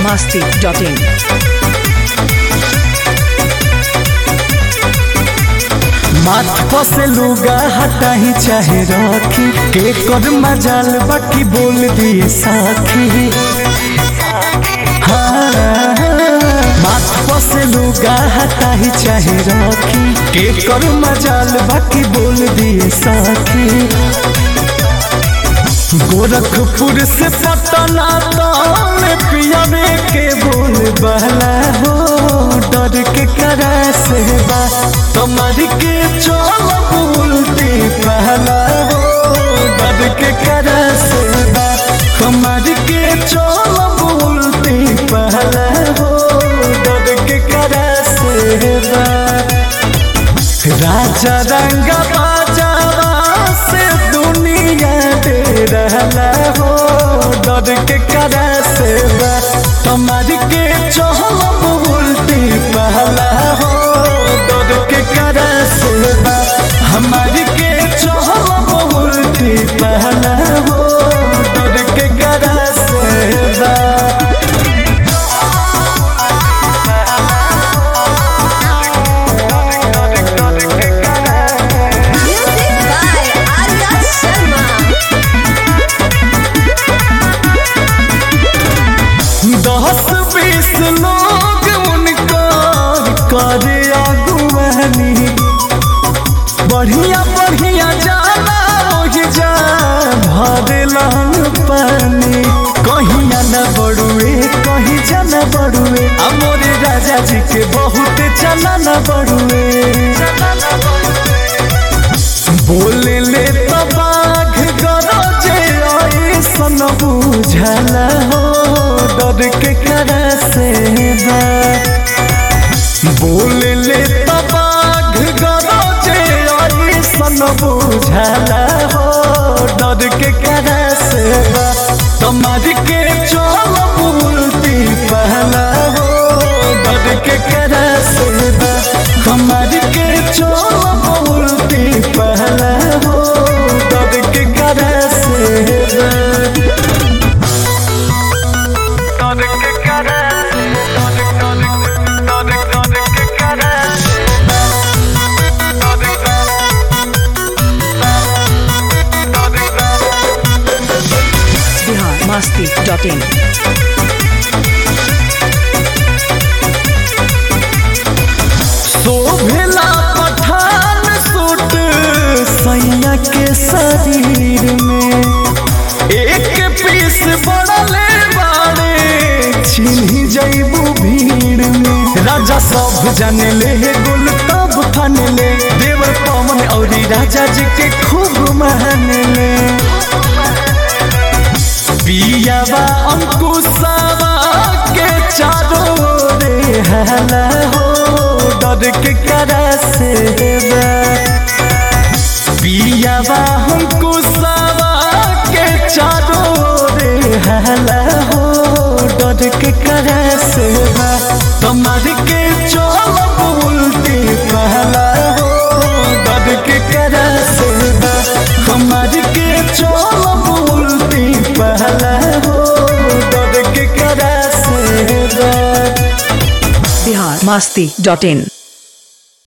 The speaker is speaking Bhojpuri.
masti.in. माथ पसे लुगा हटाही चाहे रखी के कर मजाल बाकी बोल दिए साखी हाँ, माथ पसे लुगा हटाही चाहे रखी के कर मजाल बाकी बोल दिए साखी गोरखपुर से पटना तौल पियावे के बोल बहला हो डर के करा से बा कमर के चोल बोलती पहला हो डर के करा से बा कमर के चोल बोलती पहला हो डर के करा से बा राजा रंग बाजावा से दुनिया दे रहला हो डर के करा से बा तुम्हारी के चहल उल्टी पहला हो डर के करा से बा हमारी के चहल उल्टी पहला हो डर के करा से बा Music by Arya Sharma. दस बीस लोग उनका करे अगुवानी बढ़िया बढ़िया जाना ओहि जा भरलन पानी कहिया न बड़ुए कहीं जन बड़ुए अमोरे राजा जी के बहुत चला न बड़ुए बोले ले तो बाघ गरजे ऐसन बुझला हो डर के करा से बा बोले ले तो बाघ गरजे ऐसन बुझला हो डर के करा से बा तुम्हार के चल बोलती पहला हो डर के करा से बा तुम्हार के चल बोलती पहला हो डर के करा से बा Bihar masti.in. शोभला पठान सूट सैया के शरीर में एक पीस बड़ले बाड़े छिन्ही जैबू भीड़ में राजा सब जाने ले गुल तब फन ले देवर पवन और राजा जी के खूब मान ले पियावा अंकुशावा के चारों रे हला हो डर के करा से बा पियावा अंकुशावा के चारों रे हला हो डर के करा से बा तुम्हार के चोल बोलती पहला हो डर के करा से बा तुम्हार के चोल बोलती पहला हो डर के करा से बा Bihar masti.in.